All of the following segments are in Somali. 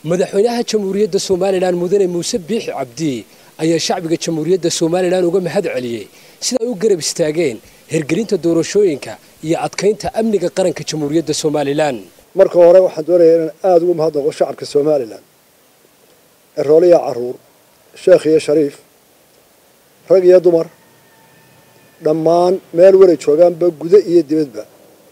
madaxweynaha jamhuuriyadda somalilan mudane muuse biixi cabdi ayaa shacbiga jamhuuriyadda somalilan uga mahad celiyey sida ay u garab istaageen hirgelinta doorashooyinka iyo adkaynta amniga qaranka jamhuuriyadda somalilan marka hore waxaan doonayaa inaan aada ugu mahadnaqo shacabka somalilan erooliya caruur sheekh iyo shariif rag iyo dumar dhammaan meel waray joogaanba gudo iyo dibadba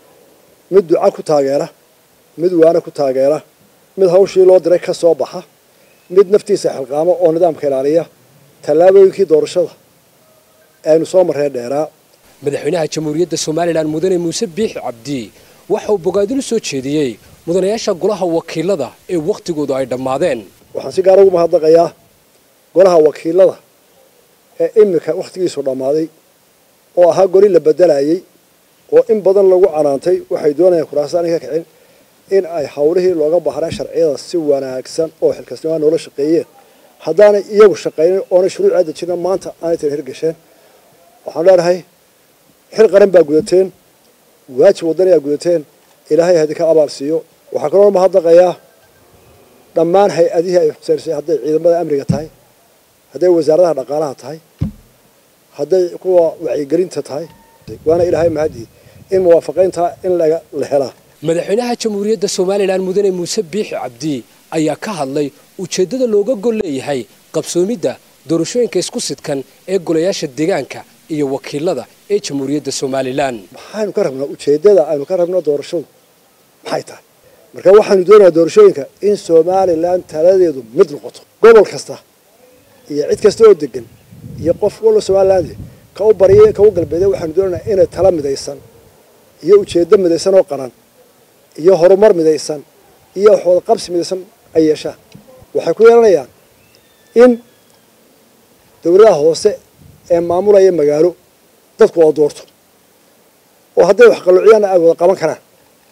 mid duca ku taageera mid waana ku taageera mid hawshii loo diray ka soo baxa mid naftiisa xilqaamo oo nidaamka ilaaliya tallaabooyinkii doorashada aynu soo marreen dheeraa madaxweynaha jamhuuriyadda somalilan mudane muuse biixi cabdi waxa uu bogaadin u soo jeediyey mudanayaasha golaha wakiilada ee wakhtigoodu ay dhammaadeen waxaan si gaara ugu mahadnaqayaa golaha wakiilada ee iminka wakhtigiisu dhammaaday oo ahaa goli la bedelayay oo in badan lagu canaantay waxay doonayaan kuraasaan ka kicin in ay hawlihii looga baahnaa sharciyada si wanaagsan oo xilkasnimaa noola shaqeeyeen haddaanay iyagu shaqaynin oonay shuruuc dejina maanta aanay tan hirgasheen waxaan leenahay xil qaran baa gudateen waajib wadani aa gudateen ilaahay hadinka abaal siiyo waxaa kaloo mahadnaqayaa dhammaan hay-adihii ay xuseysay hadday ciidamada amniga tahay hadday wasaaradaha dhaqaalaha tahay hadday kuwa wacyigelinta tahay waana ilaahay mahadii in muwaafaqayntaa in laga la helaa madaxweynaha jamhuuriyadda somalilan mudane muuse biixi cabdi ayaa ka hadlay ujeeddada looga gol leeyahay qabsoomidda doorashooyinka isku sidkan ee golayaasha deegaanka iyo wakiilada ee jamhuuriyadda somalilan maxaynu ka rabnaa ujeeddada aynu ka rabno doorashadu maxay tahay marka waxaanu doonayaa doorashooyinka in somalilan taladeedu mid noqoto gobol kasta iyo cid kasta oo degan iyo qof walla somaliland ka u bariya ka u galbeeday waxaanu doonaynaa inay tala midaysan iyo ujeeddo midaysan oo qaran iyo horumar midaysan iyo waxwada qabsi midaysan ay yeeshaan waxay ku yeelanayaan in dowladaha hoose ee maamulaya magaalo dadku wada doorto oo hadday wax qalluuciyaanna ay wada qaban karaan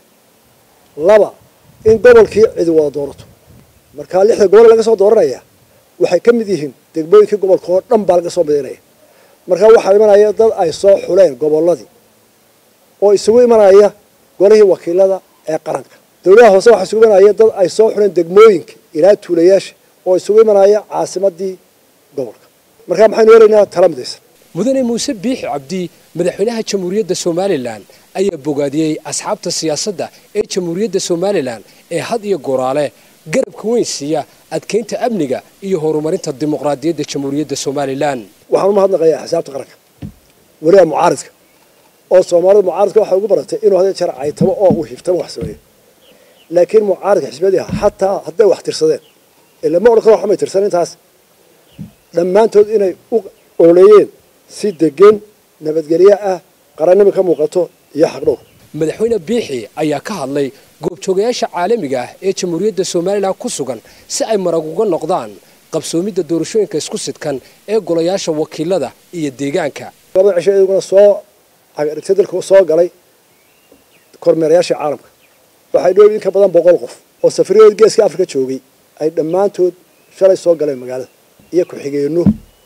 laba in gobolkii cidi wada doorato markaa lixda gobol laga soo dooranaya waxay ka mid yihiin degmooyinkii gobolka oo dhan baa laga soo midaynaya markaa waxaa imanaya dad ay soo xuleen gobolladii oo isugu imanaya golihii wakiilada ee qaranka dowladaha hoose waxaa isugu imanaya dad ay soo xuleen degmooyinka ilaa tuulayaasha oo isugu imanaya caasimadii gobolka markaa maxaynu helaynaa tala midaysan mudane muuse biixi cabdi madaxweynaha jamhuuriyadda somalilan ayaa bogaadiyey asxaabta siyaasadda ee jamhuuriyadda somalilan ee had iyo goraale garabka weyn siiya adkaynta amniga iyo horumarinta dimuqraadiyadda jamhuuriyadda somalilan waxaan u mahadnaqayaa axsaabta qaranka weliba mucaaridka oo soomaalida mucaaridka waxay ugu baratay inuu hadee jeer caytamo oo uu hiftamo wax sameeyo laakiin mucaaridka xisbiyadii xataa hadday wax tirsadeen ilama odhan karo waxmay tirsan intaas dhammaantood inay u ololeeyeen si degan nabadgelyo ah qarannimo ka muuqato iyo xaqdhowr madaxweyne biixi ayaa ka hadlay goobjoogayaasha caalamiga ah ee jamhuuriyadda somalilan ku sugan si ay marag uga noqdaan qabsoomidda doorashooyinka isku sidkan ee golayaasha wakiilada iyo deegaanka labada cisho iyaguna soo agdhigtay dalka soo galay kormeerayaasha caalamka waxay dhow in ka badan boqol qof oo safariyadood geeska afrika joogay ay dhammaantood shalay soo galeen magaalada iyo ku-xigeenno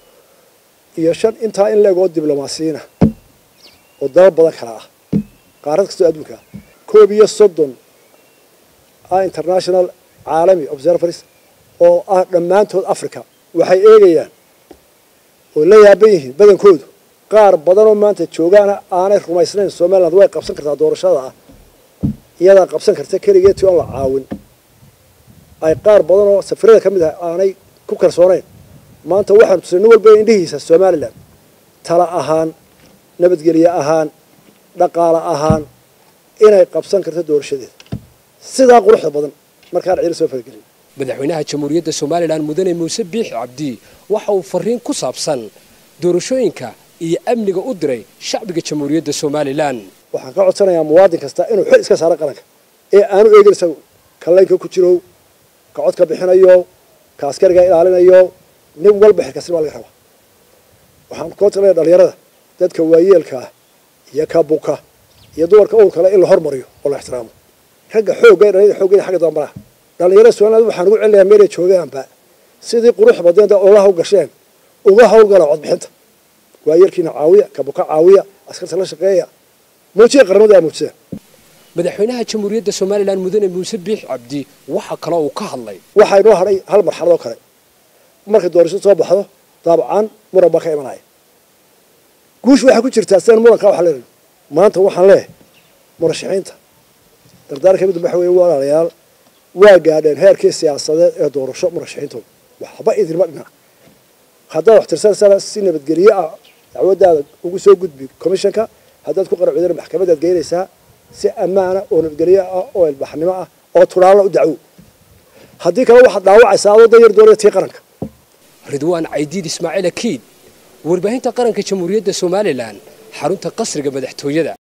iyo shan intaa in leegoo diblomaasiyiina oo dalal badan kala ah qaarad kastoo adduunka ah koob iyo soddon ah international caalami observers oo ah dhammaantood africa waxay eegayaan oo la yaaban yihiin badankoodu qaar badanoo maanta joogaana aanay rumaysnayn somaliland way qabsan kartaa doorashada ah iyadaa qabsan karta keligeetii oon la caawin ay qaar badanoo safirada ka mid ah aanay ku kalsoonayn maanta waxaanu tusay nin walba indhihiisa somalilan tala ahaan nabadgelye ahaan dhaqaale ahaan inay qabsan karto doorashadeeda sidaa quruxda badan markaan ciilo soo faragelin madaxweynaha jamhuuriyadda somalilan mudane muuse biixi cabdi waxa uu fariin ku saabsan doorashooyinka iyo amniga u diray shacbiga jamhuuriyadda somalilan waxaan ka codsanayaa muwaadin kasta inuu xil iska saaro qaranka ee aanu eegin isagu kallaynka ku jiro ka codka bixinayo ka askariga ilaalinayo nin walba xilkasni baa laga rabaa waxaan ka codsanaya dhalinyarada dadka waayeelka ah iyo ka buka iyo dumarka uurkale in la hormariyo oo la ixtiraamo ragga xoogga dhalinyada xooggeeda xagga dambaraha dhalinyarada somaliland waxaan ugu celinayaa meelay joogaanba sidii qurux badeenta olaha u gasheen uga hawlgala codbixinta waayeelkiina caawiya ka buka caawiya askarta la shaqeeya muujiya qaramada aa muujiseen madaxweynaha jamhuuriyadda somalilan mudane muuse biix cabdi waxa kale uu ka hadlay waxaa inoo hadhay hal marxalad oo kale markay doorashadu soo baxdo daabcan muran baa ka imanaya guushu waxay ku jirtaa sidan murankaa waxaa leedahay maanta waxaan leeyahay murashaxiinta dardaarka mid waxa weeye walaalayaal waa gaadheen heerkii siyaasadeed ee doorasho murashaxiintooda waxba idinma dhina haddaad wax tirsanaysaa si nabadgelye ah dacwadaada ugu soo gudbi commissionka haddaad ku qaracudana maxkamadaad geynaysaa si ammaana oo nabadgelye ah oo ilbaxnimo ah oo turaalla u dacwo haddii kale waxaad dhaawacaysaa adoo danyar doonaya tii qaranka ridwaan caydiid ismaaciil akiid warbaahinta qaranka jamhuuriyadda somalilan xarunta qasriga madaxtooyada